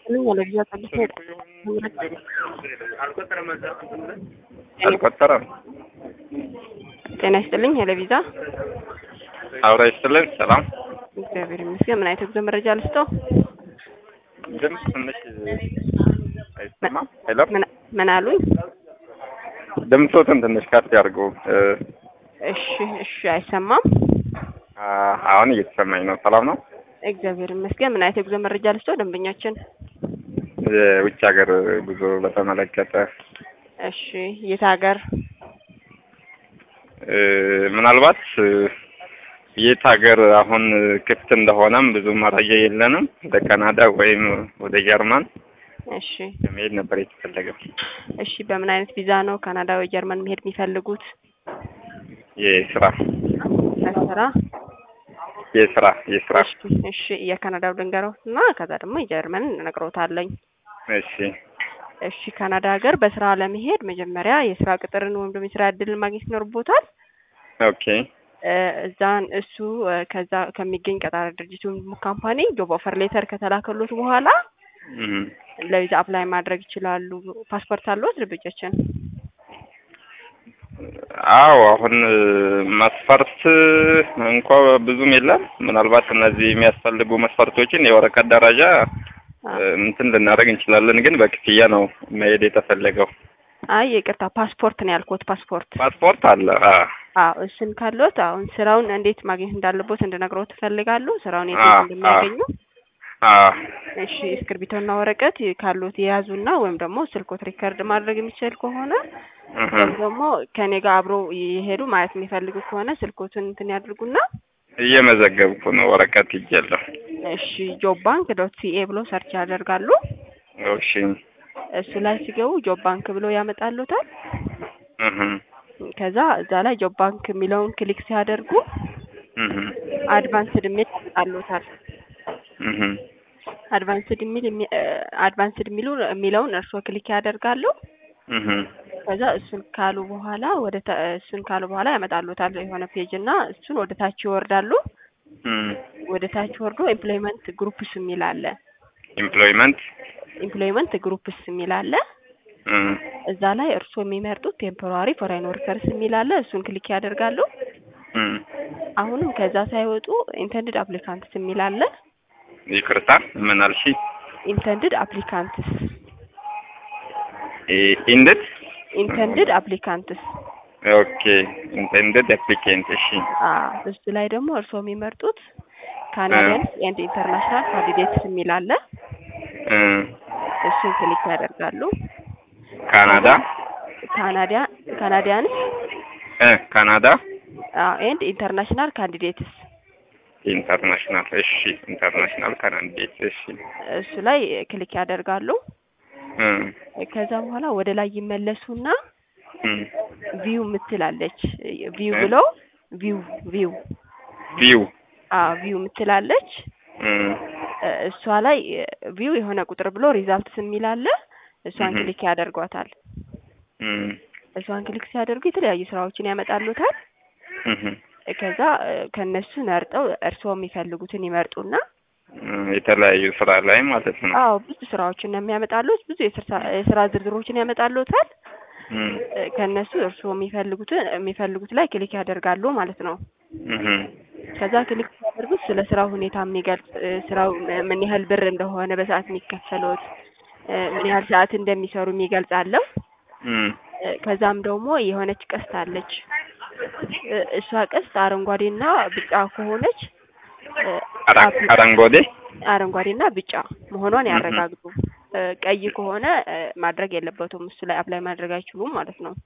ለጊዜው አሳልፎ አልቆጠረም። ጤና ይስጥልኝ። ሄለቪዛ አብራ ይስጥልን። ሰላም እግዚአብሔር ይመስገን። ምን አይነት የጉዞ መረጃ ልስጠው? ድምፅ ትንሽ አይሰማም። ሄሎ ምን- ምን አሉኝ? ድምፆትን ትንሽ ከፍ ያድርጉ። እ፣ እሺ እሺ፣ አይሰማም። አ፣ አሁን እየተሰማኝ ነው። ሰላም ነው። እግዚአብሔር ይመስገን። ምን አይነት የጉዞ መረጃ ልስጠው? ደንበኛችን የውጭ ሀገር ጉዞ በተመለከተ እሺ፣ የት ሀገር? እ፣ ምናልባት እ፣ የት ሀገር አሁን ክፍት እንደሆነም ብዙ መረጃ የለንም። ወደ ካናዳ ወይም ወደ ጀርመን እሺ ለመሄድ ነበር የተፈለገው። እሺ፣ በምን አይነት ቪዛ ነው ካናዳ ወይ ጀርመን መሄድ የሚፈልጉት? የስራ ለስራ? የስራ የስራ እሺ እሺ፣ የካናዳው ልንገረው እና ከዛ ደግሞ የጀርመን እነግረውታለኝ። እሺ እሺ ካናዳ ሀገር በስራ ለመሄድ መጀመሪያ የስራ ቅጥርን ወይም ደግሞ የስራ እድልን ማግኘት ይኖርቦታል። ኦኬ እ፣ እዛን እሱ እ፣ ከዛ ከሚገኝ ቀጣሪ ድርጅት ወይም ደግሞ ካምፓኒ ጆብ ኦፈር ሌተር ከተላከሎት በኋላ እም። ለቪዛ አፕላይ ማድረግ ይችላሉ። ፓስፖርት አለዎት ልጆችን? አዎ አሁን እ፣ መስፈርት እንኳ ብዙም የለም። ምናልባት እነዚህ የሚያስፈልጉ መስፈርቶችን የወረቀት ደረጃ እ፣ እንትን ልናደርግ እንችላለን፣ ግን በክፍያ ነው መሄድ የተፈለገው። አይ ይቅርታ፣ ፓስፖርት ነው ያልኩት። ፓስፖርት ፓስፖርት አለ። አ አዎ፣ እሱን ካለዎት አሁን ስራውን እንዴት ማግኘት እንዳለቦት እንድነግረው ትፈልጋሉ? ስራውን የት አ- እንደሚያገኙ? አ እሺ እስክርቢቶና ወረቀት ካሉት የያዙና ወይም ደግሞ ስልኮት ሪከርድ ማድረግ የሚችል ከሆነ እህ፣ ወይም ደግሞ ከኔ ጋር አብሮ የሄዱ ማለት የሚፈልጉ ከሆነ ስልኮቱን እንትን ያድርጉና እየመዘገብኩ ነው። ወረቀት ይጀለሁ። እሺ ጆብ ባንክ ዶት ሲኤ ብሎ ሰርች ያደርጋሉ። እሺ እሱ ላይ ሲገቡ ጆብ ባንክ ብሎ ያመጣሉታል። እህ፣ ከዛ እዛ ላይ ጆብ ባንክ የሚለውን ክሊክ ሲያደርጉ እህ፣ አድቫንስድ የሚል ያመጣሉታል። እህ፣ አድቫንስድ የሚል የሚ- እ፣ አድቫንስድ የሚሉ የሚለውን እርስዎ ክሊክ ያደርጋሉ። እህ፣ ከዛ እሱን ካሉ በኋላ ወደ ታ- እሱን ካሉ በኋላ ያመጣሉታል የሆነ ፔጅ እና እሱን ወደ ታች ይወርዳሉ። እም። ወደ ታች ወርዶ ኤምፕሎይመንት ግሩፕስ የሚል አለ። ኤምፕሎይመንት ኤምፕሎይመንት ግሩፕስ የሚል አለ። እም፣ እዛ ላይ እርስዎ የሚመርጡት ቴምፖራሪ ፎሬን ወርከርስ የሚል አለ። እሱን ክሊክ ያደርጋሉ። እም። አሁንም ከዛ ሳይወጡ ኢንተንድድ አፕሊካንትስ የሚል አለ። ይቅርታ ምን አልሽ? ኢንተንድድ አፕሊካንትስ ኢንድድ ኢንተንድድ አፕሊካንትስ ኦኬ ኢንቴንድድ አፕሊኬንት እሺ አ እሱ ላይ ደግሞ እርስዎ የሚመርጡት ካናዲያንስ ኤንድ ኢንተርናሽናል ካንዲዴትስ የሚል አለ። እ እሱን ክሊክ ያደርጋሉ። ካናዳ ካናዲያ ካናዲያንስ እ ካናዳ ኤንድ ኢንተርናሽናል ካንዲዴትስ ኢንተርናሽናል እሺ ኢንተርናሽናል ካናዲዴት እሺ እሱ ላይ ክሊክ ያደርጋሉ። እ ከዛ በኋላ ወደ ላይ ይመለሱና እ ቪው ምትላለች ቪው እ? ብለው ቪው ቪው ቪው አ ቪው ምትላለች እ እ፣ እሷ ላይ ቪው የሆነ ቁጥር ብሎ ሪዛልትስ የሚል አለ። እሷን እህ። ክሊክ ያደርጓታል። እ እሷን ክሊክ ሲያደርጉ የተለያዩ ስራዎችን ያመጣሉታል። እህ ከዛ እ፣ ከነሱ መርጠው እርስዎ የሚፈልጉትን ይመርጡና እ የተለያዩ ስራ ላይ ማለት ነው አዎ ብዙ ስራዎችን ነው የሚያመጣሉት። ብዙ የስራ የስራ ዝርዝሮችን ያመጣሉታል። እ እ፣ ከነሱ እርስዎ የሚፈልጉትን የሚፈልጉት ላይ ክሊክ ያደርጋሉ ማለት ነው። እህ ከዛ ክሊክ ሲያደርጉት ስለ ስራው ሁኔታ የሚገልጽ እ፣ ስራው ም- ምን ያህል ብር እንደሆነ በሰዓት የሚከፈሉት እ፣ ምን ያህል ሰዓት እንደሚሰሩ የሚገልጽ አለው። እ እ፣ ከዛም ደግሞ የሆነች ቀስት አለች። እ፣ እሷ ቀስት አረንጓዴና ቢጫ ከሆነች እ፣ አራ- አፕ- አረንጓዴ አረንጓዴና ቢጫ መሆኗን እህ። ያረጋግጡ። እ፣ ቀይ ከሆነ እ፣ ማድረግ የለበትም እሱ ላይ አፕላይ ማድረግ አይችሉም ማለት ነው።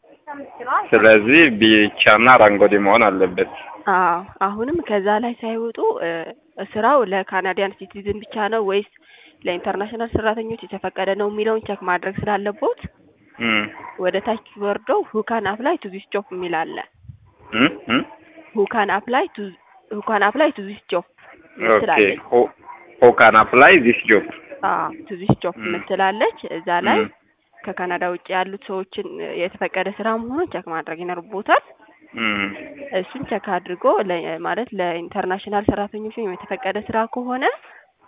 ስለዚህ ቢጫና አረንጓዴ መሆን አለበት አዎ አሁንም ከዛ ላይ ሳይወጡ እ፣ ስራው ለካናዲያን ሲቲዝን ብቻ ነው ወይስ ለኢንተርናሽናል ሰራተኞች የተፈቀደ ነው የሚለውን ቸክ ማድረግ ስላለቦት እ ወደ ታች ወርደው ሁካን አፕላይ ቱ ዚስ ጆብ የሚል አለ። እ እ ሁካን አፕላይ ቱ ሁካን አፕላይ ቱ ዚስ ጆብ ኦኬ ምትላለች። ሁ ሁ ካን አፕላይ ዚስ ጆብ አዎ ቱ ዚስ ጆብ ም። ምትላለች። እዛ ላይ ም። ከካናዳ ውጭ ያሉት ሰዎችን እ፣ የተፈቀደ ስራ መሆኑን ቸክ ማድረግ ይኖርቦታል። እም እሱን ቸክ አድርጎ ለ- ማለት ለኢንተርናሽናል ሰራተኞች ወይም የተፈቀደ ስራ ከሆነ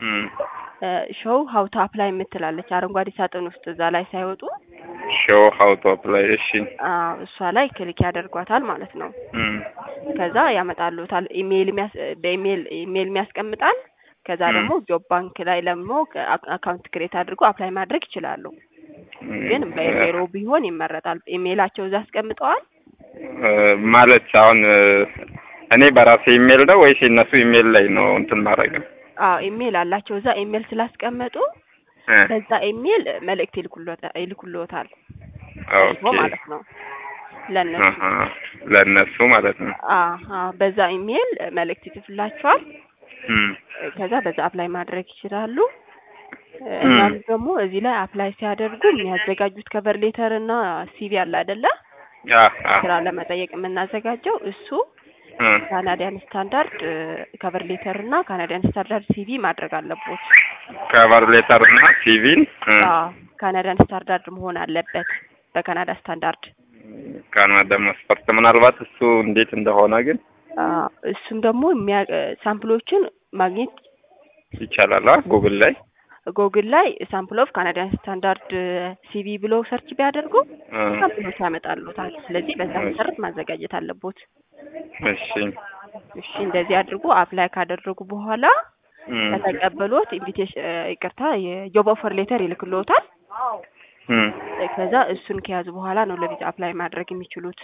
እም ሾው ሀው ቱ አፕላይ የምትላለች አረንጓዴ ሳጥን ውስጥ እዛ ላይ ሳይወጡ ሾው ሀው ቱ አፕላይ እሺ አዎ እሷ ላይ ክሊክ ያደርጓታል ማለት ነው። እም ከዛ ያመጣሉታል ኢሜይል የሚያስ በኢሜይል ኢሜይል የሚያስቀምጣል። ከዛ እም ደግሞ ጆብ ባንክ ላይ ደግሞ አካውንት ክሬት አድርጎ አፕላይ ማድረግ ይችላሉ። እም ግን በኢሜይሎ ቢሆን ይመረጣል። ኢሜይላቸው እዛ አስቀምጠዋል። እ ማለት አሁን እ እኔ በራሴ ኢሜል ነው ወይስ የእነሱ ኢሜል ላይ ነው እንትን ማድረግ? አዎ ኢሜይል አላቸው እዛ ኢሜይል ስላስቀመጡ እ በዛ ኢሜይል መልእክት ይልኩሎታ- ይልኩሎታል ኦኬ ማለት ነው ለእነሱ አሀ ለእነሱ ማለት ነው። አሀ በዛ ኢሜይል መልእክት ይጽፍላቸዋል። እም ከዛ በዛ አፕላይ ማድረግ ይችላሉ። እም እናም ደግሞ እዚህ ላይ አፕላይ ሲያደርጉ የሚያዘጋጁት ከቨር ሌተር እና ሲቪ አለ አይደለ? አ አ ስራ ለመጠየቅ የምናዘጋጀው እሱ እ ካናዲያን ስታንዳርድ ከቨር ሌተር እና ካናዲያን ስታንዳርድ ሲቪ ማድረግ አለቦት። ከቨር ሌተር እና ሲቪን እ አዎ ካናዲያን ስታንዳርድ መሆን አለበት በካናዳ ስታንዳርድ። ካናዳ መስፈርት ምናልባት እሱ እንዴት እንደሆነ ግን አዎ እሱም ደግሞ የሚያ- ሳምፕሎችን ማግኘት ይቻላል አ ጉግል ላይ ጎግል ላይ ሳምፕል ኦፍ ካናዲያን ስታንዳርድ ሲቪ ብሎ ሰርች ቢያደርጉ እ ሳምፕሎች ያመጣሉታል። ስለዚህ በዛ መሰረት ማዘጋጀት አለቦት። እሺ እሺ እንደዚህ አድርጎ አፕላይ ካደረጉ በኋላ እም ከተቀበሎት ኢንቪቴሽን ይቅርታ የጆብ ኦፈር ሌተር ይልክልዎታል። እም ከዛ እሱን ከያዙ በኋላ ነው ለቪዛ አፕላይ ማድረግ የሚችሉት።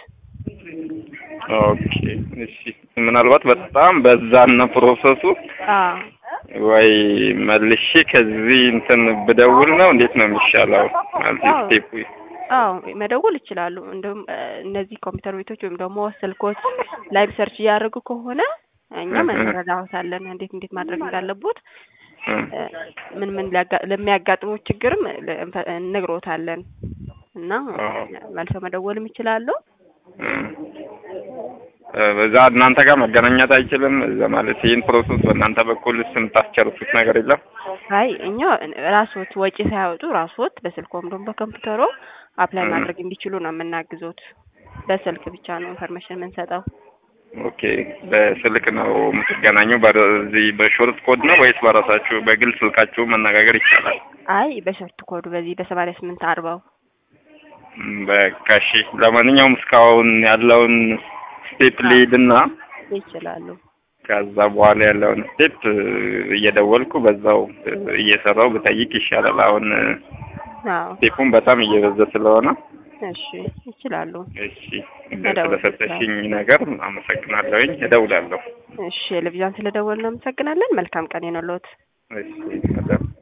ኦኬ እሺ ምናልባት በጣም በዛና ፕሮሰሱ አዎ ወይ መልሼ ከዚህ እንትን ብደውል ነው እንዴት ነው የሚሻለው? ማለት አዎ። ስቴፑ አዎ መደወል ይችላሉ። እንደውም እ እነዚህ ኮምፒውተር ቤቶች ወይም ደግሞ ስልኮች ላይቭ ሰርች እያደረጉ ከሆነ እኛም እህ እህ። እንረዳዎታለን እንዴት እንዴት ማድረግ እንዳለቦት እ እ ምን ምን ሊያጋ- ለሚያጋጥሙት ችግርም ለ- እንፈ- እንነግሮታለን እና አዎ። መልሰው መደወልም ይችላሉ። እ እ በዛ እናንተ ጋር መገናኘት አይችልም? እዛ ማለት ይህን ፕሮሰስ በእናንተ በኩል የምታስጨርሱት ነገር የለም? አይ እኛ ራስዎት ወጪ ሳያወጡ ራስዎት በስልክዎም ደግሞ በኮምፒውተሮ አፕላይ እ ማድረግ እንዲችሉ ነው የምናግዞት። በስልክ ብቻ ነው ኢንፎርሜሽን የምንሰጠው። ኦኬ በስልክ ነው የምትገናኙ? በዚህ በሾርት ኮድ ነው ወይስ በራሳችሁ በግል ስልካችሁ መነጋገር ይቻላል? አይ በሾርት ኮዱ በዚህ በሰማንያ ስምንት አርባው ም፣ በቃ እሺ። ለማንኛውም እስካሁን ያለውን ስቴፕ ሊድና ይችላሉ። ከዛ በኋላ ያለውን ስቴፕ እየደወልኩ በዛው እ እየሰራው ብጠይቅ ይሻላል። አሁን እ አዎ ስቴፑን በጣም እየበዛ ስለሆነ እሺ ይችላሉ። እሺ መደወል ስለሰጠሽኝ ነገር አመሰግናለሁኝ። እደውላለሁ። እሺ ቴሌቪዥን ስለደወልን እናመሰግናለን። መልካም ቀን ይሁንልዎት። እሺ መደብ